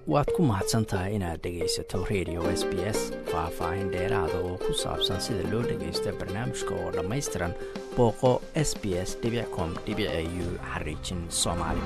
waad ku mahadsan tahay inaad dhegaysato radio s b s faah-faahin dheeraada oo ku saabsan sida loo dhagaysto barnaamijka oo dhammaystiran booqo s b s com u xariijin soomaali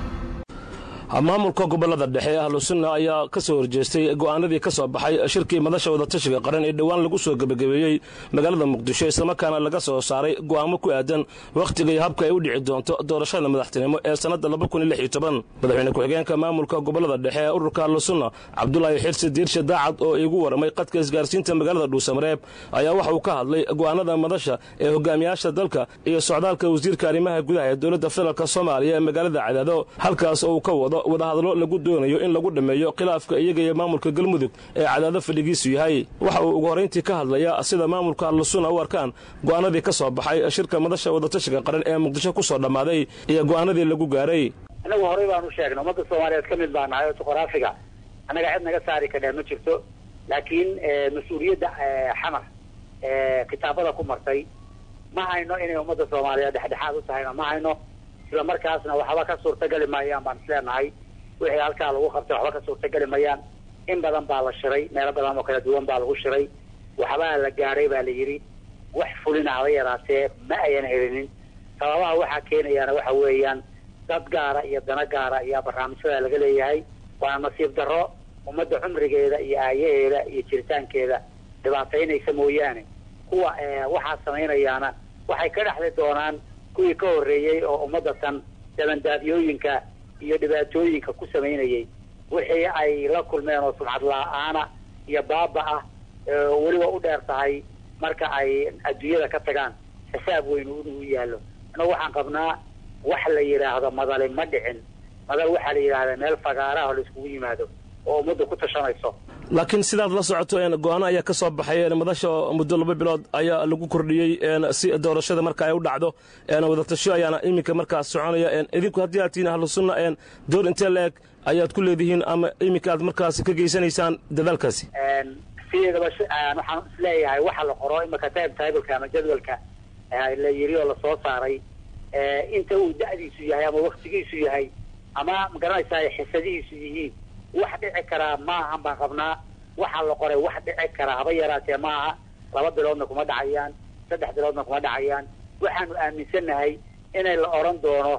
maamulka gobolada dhexe ee ahlusunna ayaa ka soo horjeestay go'aanadii ka soo baxay shirkii madasha wadatashiga qaran ee dhowaan lagu soo gebagabeeyey magaalada muqdisho islamarkaana laga soo saaray go'aamo ku aadan wakhtiga iyo habka ay u dhici doonto doorashada madaxtinimo ee sannadda madaxweyne ku-xigeenka maamulka gobolada dhexe ee ururka ahlusunna cabdulaahi xirsi diirshe daacad oo igu warramay qadka isgaarsiinta magaalada dhuusamareeb ayaa waxa uu ka hadlay go'aanada madasha ee hogaamiyaasha dalka iyo socdaalka wasiirka arrimaha gudaha ee dowladda federaalk soomaaliya ee magaalada cadaado halkaas oo uu ka wado wadahadlo lagu doonayo in lagu dhammeeyo khilaafka iyaga iyo maamulka galmudug ee cadaado fadhigiisu yahay waxa uu ugu horrayntii ka hadlayaa sida maamulka ahlusuna u arkaan go'aanadii ka soo baxay shirka madasha wadatashiga qaran ee muqdisho ku soo dhammaaday iyo go'aanadii lagu gaaray annagu horey baan u sheegnay ummadda soomaaliyeed ka mid baa nahay oo juqraafiga annaga cid naga saari kadhaa ma jirto laakiin mas-uuliyadda xamar kitaabada ku martay ma hayno inay ummadda soomaaliyeed dhexdhexaad u tahayna ma hayno isla markaasna waxba ka suurtageli maayaan baan isleenahay wixii halkaa lagu qabtay waxba ka suurtageli mayaan in badan baa la shiray meelo badan oo kala duwan baa lagu shiray waxbaa la gaadhay baa la yidhi wax fulina haba yaraatee ma ayan helinin sababaha waxaa keenayaana waxa weeyaan dad gaara iyo dana gaara ayaa barnaamijyada laga leeyahay waana nasiib darro ummadda cumrigeeda iyo aayaheeda iyo jiritaankeeda dhibaataynaysa mooyaane kuwa waxaa samaynayaana waxay ka dhexli doonaan kuwii ka horreeyey oo ummadda tan dabandaabyooyinka iyo dhibaatooyinka ku samaynayay wixii ay la kulmeen oo sumcad la-aana iyo baaba ah weliba u dheer tahay marka ay adduunyada ka tagaan xisaab weyn inuu yaallo annagu waxaan qabnaa wax la yidhaahdo madali ma dhicin madal waxaa la yidhahdaa meel fagaaraha la iskugu yimaado oo ummadda ku tashanayso laakiin sidaad la socoto go-aano ayaa ka soo baxay madasha muddo laba bilood ayaa lagu kordhiyey si doorashada marka ay u dhacdo wadatasho ayaana iminka markaas soconaya idinku haddii aad tihiin ahlu sunna door intee la-eg ayaad ku leedihiin ama iminka aad markaas ka geysanaysaan dadaalkaasi sideedaba waxaan isleeyahay waxa la qoro imika time tableka ama jadwalka la yiri oo lasoo saaray inta uu da'diisu yahay ama waktigiisu yahay ama magaranaysaa xisadihiisu yihiin wax dhici karaa maahan baan qabnaa waxaa la qoray wax dhici karaa haba yaraatee maaha laba biloodna kuma dhacayaan saddex biloodna kuma dhacayaan waxaanu aaminsannahay inay la odhan doono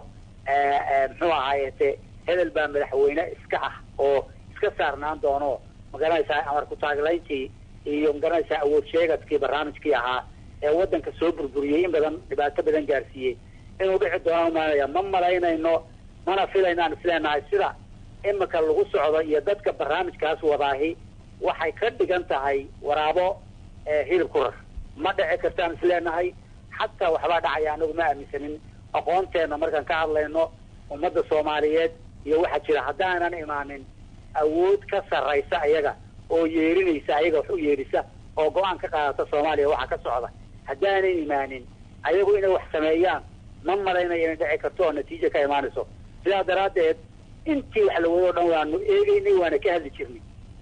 muxuu ahaayete hebel baa madaxweyne iska ah oo iska saarnaan doono magaranaysaa amar ku-taaglayntii iyo magaranaysaa awood sheegadkii barnaamijkii ahaa ee waddanka soo burburiyey in badan dhibaato badan gaarsiiyey inuu dhici doonaan umaanaya ma malaynayno mana filaynaan isleenahay sida imika lagu socdo iyo dadka barnaamijkaas wadaahi waxay ka dhigan tahay waraabo hilib ku rar ma dhici kartaan isleenahay xataa waxbaa dhacaya anagu ma aaminsanin aqoonteenna markaan ka hadlayno ummadda soomaaliyeed iyo waxaa jira haddaanan imaanin awood ka sarraysa ayaga oo yeerinaysa ayaga wax u yeerisa oo go-aan ka qaadata soomaaliya waxaa ka socda haddaanan imaanin ayagu inay wax sameeyaan ma malaynayo inay dhici karto oo natiijo ka imaanayso sidaa daraaddeed intii wax la wado o dhan waanu eegaynay waana ka hadli jirnay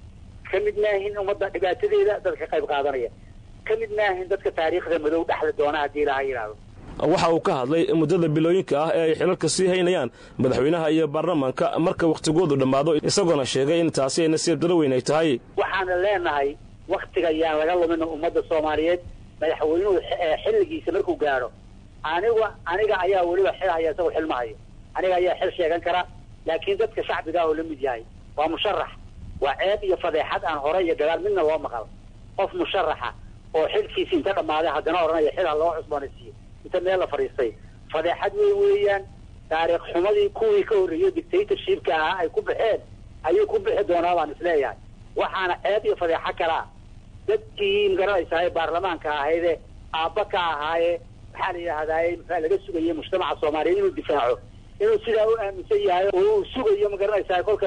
ka mid maahin ummadda dhibaatadeeda dadka qayb qaadanaya ka mid maahin dadka taariikhda madow dhexli doona haddii ilaha yidhaahdo waxa uu ka hadlay muddada bilooyinka ah ee ay xilalka sii haynayaan madaxweynaha iyo baarlamaanka marka wakhtigoodu dhammaado isagoona sheegay in taasi ay nasiib daro weyn ay tahay waxaana leenahay wakhtiga yaan laga lumin ummadda soomaaliyeed madaxweynuhu xilligiisa markuu gaadho aniga aniga ayaa weliba xil haya isagoo xil ma hayo aniga ayaa xil sheegan kara laakiin dadka shacbiga oo la mid yahay waa musharax waa ceeb iyo fadeexad aan hore iyo gadaal midna loo maqal qof musharaxa oo xilkiisi inta dhammaaday haddana odhanaya xil ha loo cusboonaysiiyo inta meel la fadhiistay fadeexad wey weeyaan taariikh xumadii kuwii ka horreeyey dictatorshipka ahaa ay ku baxeen ayuu ku bixi doonaa baan isleeyahay waxaana ceeb iyo fadeexo kalaa dadkii magaranaysaay baarlamaanka ahayde aabba ka ahaaye maxaa la yidhahdaaye maxaa laga sugayay mujtamaca soomaaliyeed inuu difaaco inuu sidaa u aaminsan yahay oo uu sugayo magaranaysaa kolka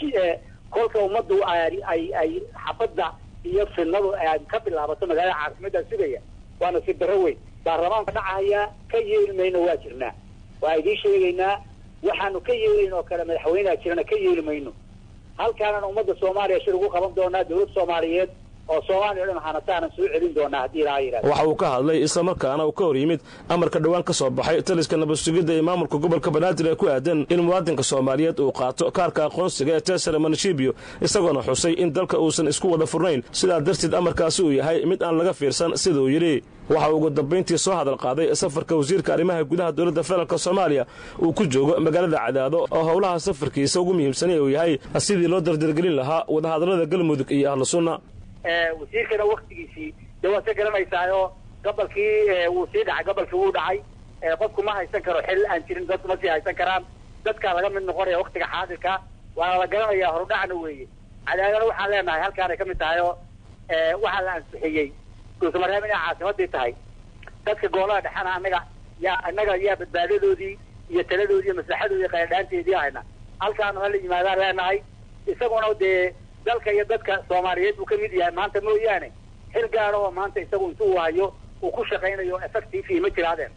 kolka ummaddu ay ay xabadda iyo fidnadu ka bilaabato magaalada caasimaddaa sugaya waa nasiib darro weyn baarlamaanka dhacaya ka yeeli mayno waa jirnaa waa idiin sheegaynaa waxaanu ka yeelayn oo kale madaxweyneha jirana ka yeeli mayno halkaanana ummadda soomaaliya shir ugu qaban doonaa dawlad soomaaliyeed oo soomaaliya o dhan hanataanan soo celin doonaa haddii ilaa yidhahdo waxa uu ka hadlay islamarkaana uu ka hor yimid amarka dhowaan ka soo baxay taliska nabadsugidda ee maamulka gobolka banaadir ee ku aadan in muwaadinka soomaaliyeed uu qaato kaarka aqoonsiga ee tesara manshibio isagoona xusay in dalka uusan isku wada furnayn sidaa darteed amarkaasi uu yahay mid aan laga fiirsan siduu yidhi waxa uu ugu dambayntii soo hadal qaaday safarka wasiirka arrimaha gudaha dowladda federaalk soomaaliya uu ku joogo magaalada cadaado oo howlaha safarkiisa ugu muhiimsanay uu yahay sidii loo dardargelin lahaa wadahadallada galmudug iyo ahlu sunna wasiirkana waktigiisii dee waad ka garanaysaayo gobolkii wuu sii dhacay gobolkii wuu dhacay qofku ma haysan karo xil aan jirin dadku ma sii haysan karaan dadkaa laga mid noqonaya waktiga xaadirka waana la garanayaa horudhacna weeye cadaadana waxaan leenahay halkaanay ka mid tahay oo waxaa la ansixiyey guusamareeb inay caasimadii tahay dadka goolaha dhexena annaga yaa annaga yaa badbaadadoodii iyo taladoodii iyo maslaxadoodii qayadhaanteedii hayna halkaanu hala yimaadaan leenahay isaguna dee dalka iyo dadka soomaaliyeed buu ka mid yahay maanta mooyaane xil gaara oo maanta isagu intuu hayo uu ku shaqaynayo effective ma jiraadeen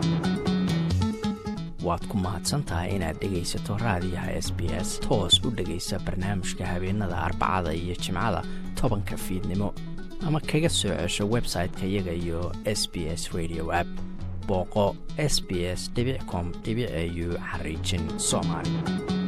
waad ku mahadsantahay inaad dhegaysato raadiyaha s b s toos u dhegaysa barnaamijka habeenada arbacada iyo jimcada tobanka fiidnimo ama kaga soo cesho website-ka iyaga iyo s b s radio app booqo s b s com au xariijin soomaali